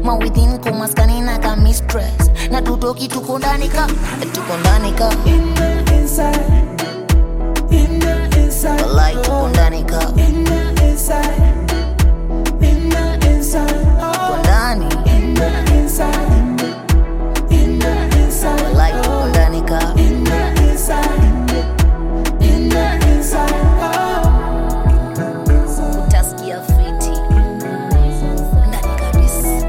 mawithin kumaskani na ka mistress na tutoki tuko ndani ka tuko ndani ka In the inside, in the inside, walai tuko ndani ka in the inside, in the inside, tuko oh, ndani in the inside, in the inside, walai tuko ndani ka in the inside, in the inside, oh. utasikia fiti ndani kabisa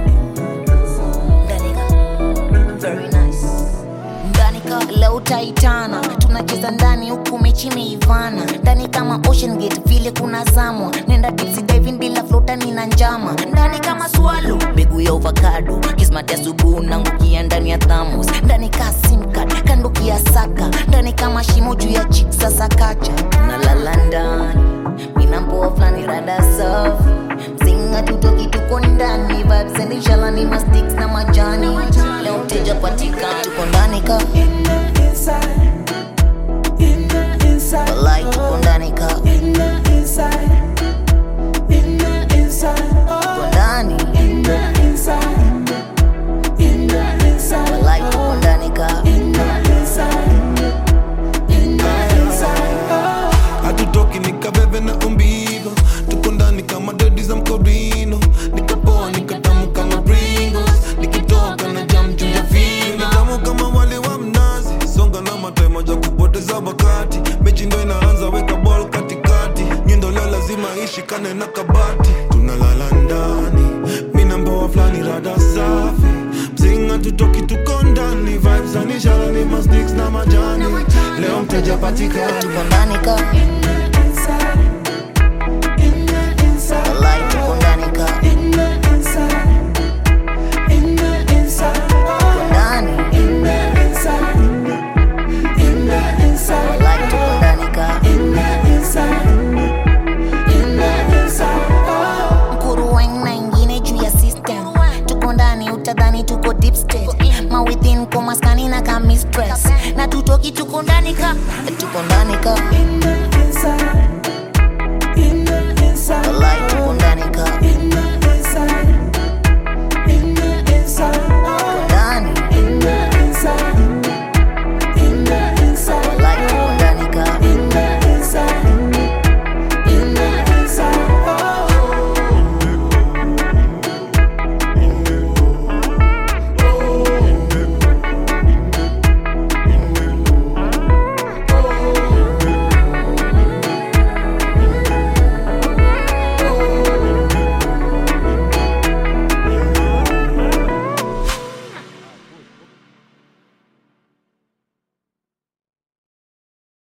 ndani ka very nice ndani ka leo utaitana tunacheza ndani huku mechi imeivana ndani kama ocean gate vile kuna zamwa nenda dipsy diving bila flotani na njama ndani kama swalo mbegu ya ovakado kismati asubuhi nangukia ndani ya thamos ndani ka simcard kandukia saka ndani kama shimo juu ya chik sasa kacha nalala ndani minampoa flani rada safi msinga tutoki tuko ndani vibes and inshallah ni masticks na majani leo mteja patika tuko ndani ka In the inside, in the inside, walai tuko ndani ka in the inside, in the inside, tuko oh, ndani in the inside, in the inside, walai tuko ndani ka in the inside, in the inside, oh. hatutoki nikabebe na umbigo tuko ndani kama dedi za mkorino nikapoa nikatamu kama pringles nikitoka na jam juu ya fino nitamu kama wali wa mnazi songa na matai moja kupoteza wakati mechi ndo inaanza weka ball katikati nyundo leo lazima ishikane na kabati tunalala ndani mina mboa flani rada safi mzinga tutoki tuko ndani vibes anishara ni masticks na majani leo mteja patikani tuko ndani ka In the inside, in the inside, walai tuko ndani ka in the inside, in the inside, tuko oh, ndani in the inside, in the inside, walai tuko ndani ka in the inside, in the inside, oh. mkuruwen na ingine juu ya system tuko ndani utadhani tuko deep state mawithin kumaskani na ka mistress na tutoki tuko ndani ka tuko ndani ka In